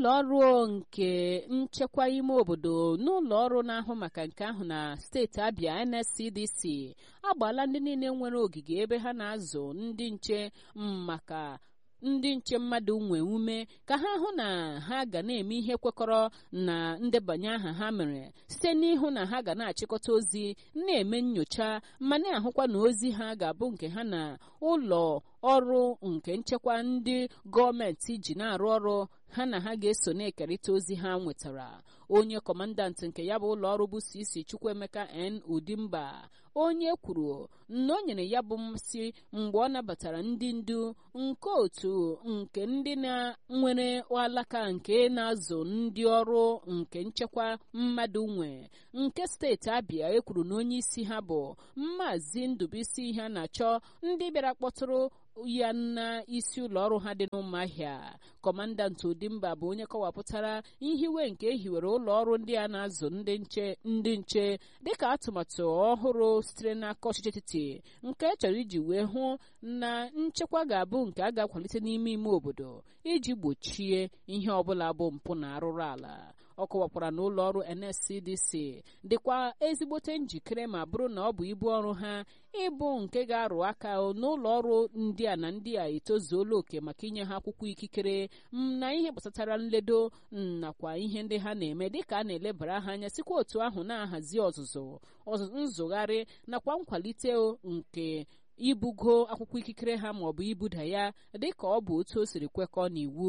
ụlọ ọrụ nke nchekwa ime obodo n'ụlọ ọrụ na-ahụ maka nke ahụ na steeti abịa nscdc agbaala ndị niile nwere ogige ebe ha na-azụ ndị nche maka ndị nche mmadụ nwe ume ka ha hụ na ha ga na-eme ihe kwekọrọ na ndebanye aha ha mere site n'ịhụ na ha ga na-achịkọta ozi na-eme nyocha ma na-ahụkwa na ozi ha ga-abụ nke ha na ụlọ ọrụ nke nchekwa ndị gọọmenti ji na-arụ ọrụ ha na ha ga-eso na-ekerịta ozi ha nwetara onye kọmandant nke ya bụ ụlọ ọrụ bụ cc chukwuemeka n udimba onye kwuru na o nyere ya bụ mmasị mgbe ọ nabatara ndị ndu nke otu nke ndị na-nwere alaka nke na-azụ ndị ọrụ nke nchekwa mmadụ nwe nke steeti abịa ekwuru na onye isi ha bụ maazị ndụbụisi ha na-achọ ndị bịara kpọtụrụ ya na isi ụlọ ọrụ ha dị n'ụmụahịa kọmandant udimba bụ onye kọwapụtara ihiwe nke ehiwere ụlọ ọrụ ndị a na-azụ ndị nche ndị nche dịka atụmatụ ọhụrụ sitere n'aka ọchịchị etiti nke chọrọ iji wee hụ na nchekwa ga-abụ nke a ga-akwalite n'ime ime obodo iji gbochie ihe ọbụla bụ mpụ na arụrụ ala ọ kọwakwara na ụlọ ọrụ nscdc dịkwa ezigbote njikere ma bụrụ na ọ bụ ibu ọrụ ha ịbụ nke ga-arụ aka n'ụlọ ọrụ ndị a na ndị a etozuola oke maka inye ha akwụkwọ ikikere na ihe gbasatara nledo nakwa ihe ndị ha na-eme dịka a na-elebara ha anya sikwa otu ahụ na-ahazi ọzụzụ nzụgharị nakwa nkwalite nke ibugo akwụkwọ ikikere ha maọbụ ibuda ya dịka ọ bụ otu o siri kwekọọ n'iwu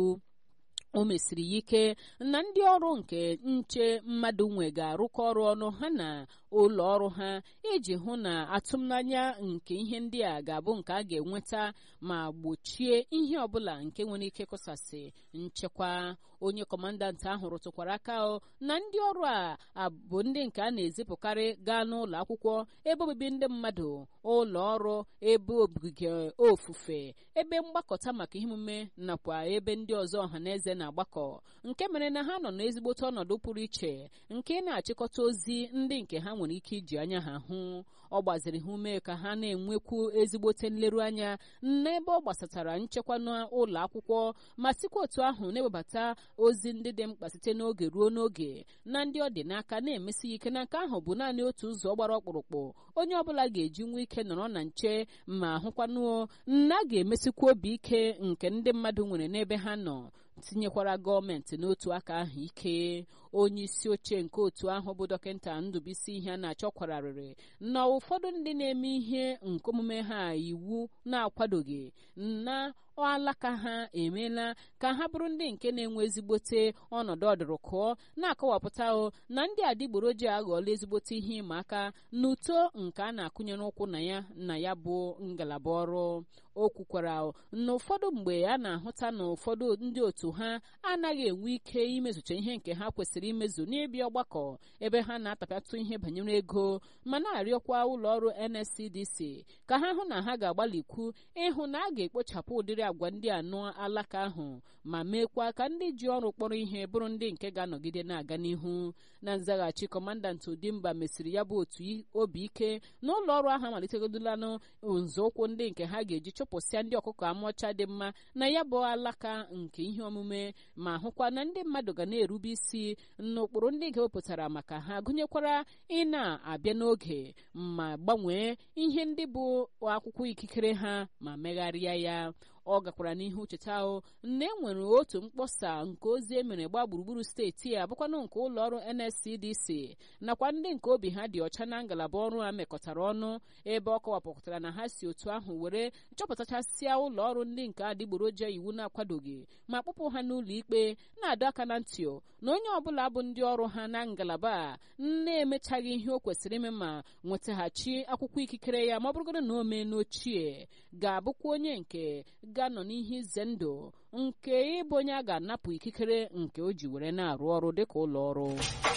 o mesiri ya ike na ndị ọrụ nke nche mmadụ nwe ga-arụkọ ọrụ ọnụ ha na ụlọ ọrụ ha iji hụ na atụmanya nke ihe ndị a ga-abụ nke a ga-enweta ma gbochie ihe ọbụla nke nwere ike kụsasị nchekwa onye kọmandant ahụ rụtụkwara aka na ndị ọrụ a bụ ndị nke a na-ezipụkarị gaa n'ụlọ akwụkwọ ebe obibi ndị mmadụ ụlọ ọrụ ebe ogige ofufe ebe mgbakọta maka ihe omume nakwa ebe ndị ọzọ ọha na eze na-agbakọ nke mere na ha nọ n'ezigbote ọnọdụ pụrụ iche nke na-achịkọta ozi ndị nke ha nwere ike iji anya ha hụ ọ gbaziri ha ume ka ha na-enwekwu ezigbote nleruanya n'ebe ọ gbasatara nchekwa n'ụlọ akwụkwọ ma sikwa otu ahụ na-ewebata ozi ndị dị mkpa site n'oge ruo n'oge na ndị ọ dị n'aka na-emesi ike na nke ahụ bụ naanị otu ụzọ gbara ọkpụrụkpụ onye ọbụla ga-eji nwa ike nọrọ na nche ma hụkwanuo na a ga-emesikwa obi ike nke ndị mmadụ nwere n'ebe ha nọ tinyekwara gọọmenti n'otu aka ahụ ike onye isi oche nke otu ahụ bụ dọkịta ndụbisi ihe a na-achọkwararịrị na ụfọdụ ndị na-eme ihe nke omume ha iwu na-akwadoghị na alaka ha emeela ka ha bụrụ ndị nke na-enwe ezigbote ọnọdụ ọdụrụkụọ na-akọwapụta na ndị adịgboroji aghọọla ezigbote ihe ịma aka n'uto nke a na-akụnyere ụkwụ na ya na ya bụ ngalaba ọrụ o kwukwara na ụfọdụ mgbe a na-ahụta na ụfọdụ ndị otu ha anaghị enwe ike imezucha ihe nke ha kwesịrị imezu n'ịbịa ọgbakọ ebe ha na-atapịatụ ihe banyere ego ma na-arịọkwa ụlọ ọrụ NSCDC ka ha hụ na ha ga-agbalikwu ịhụ na a ga-ekpochapụ ụdịrị agwa ndị anọ alaka ahụ ma meekwa ka ndị ji ọrụ kpọrọ ihe bụrụ ndị nke ga-anọgide na-aga n'ihu na nzaghachi kọmandant Udimba mesiri ya bụ otu obi ike na ụlọ ọrụ ahụ amalitegodolanụ nzọụkwụ ndị nke ha ga-eji chụpụsịa ndị ọkụkọ amụcha dị mma na ya bụ alaka nke ihe omume ma hụkwa na ndị mmadụ ga na-erube isi n'ụkpụrụ ndị ga-ewepụtara maka ha gụnyekwara ị na-abịa n'oge ma gbanwee ihe ndị bụ akwụkwọ ikikere ha ma megharịa ya ọ gakwara n'ihu cheta ahụ na e nwere otu mkpọsa nke ozi emere gbaa gburugburu steeti a bụkwanụ nke ụlọ ọrụ NSCDC nakwa ndị nke obi ha dị ọcha na ngalaba ọrụ a mekọtara ọnụ ebe ọ kọwapụtara na ha si otu ahụ were chọpụtachasịa ụlọ ọrụ ndị nke adịgboroja iwu na-akwadoghị ma kpụpụ ha n'ụlọ ikpe na-adọ aka na ntị na onye ọbụla bụ ndị ọrụ ha na ngalaba a na-emechaghị ihe o kwesịrị ime ma nwetaghachi akwụkwọ ikikere ya ma ọ bụrụgodo na o mee n'ochie ga-abụkwa onye nke ga-anọ n'ihe ize ndụ nke ịbụ onye a ga-anapụ ikikere nke o ji were na-arụ ọrụ dịka ụlọ ọrụ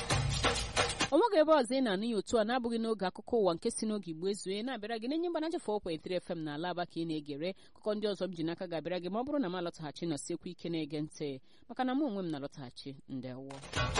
onweghị ebe ọzọ ị na-anụ ya otu a na-abụghị n'oge akụkọ ụwa nke si n'oge igbo ezue na-abịara gị n'enye mgbanaja 4.3 FM na ala aba ka ị na-egere akụkọ ndị ọzọ m ji n'aka ga-abịara gị ma ọ bụrụ na m alọtaghachi nọsiekwu ike na-ege ntị maka na mụ onwe m na-alọtaghachi ndewo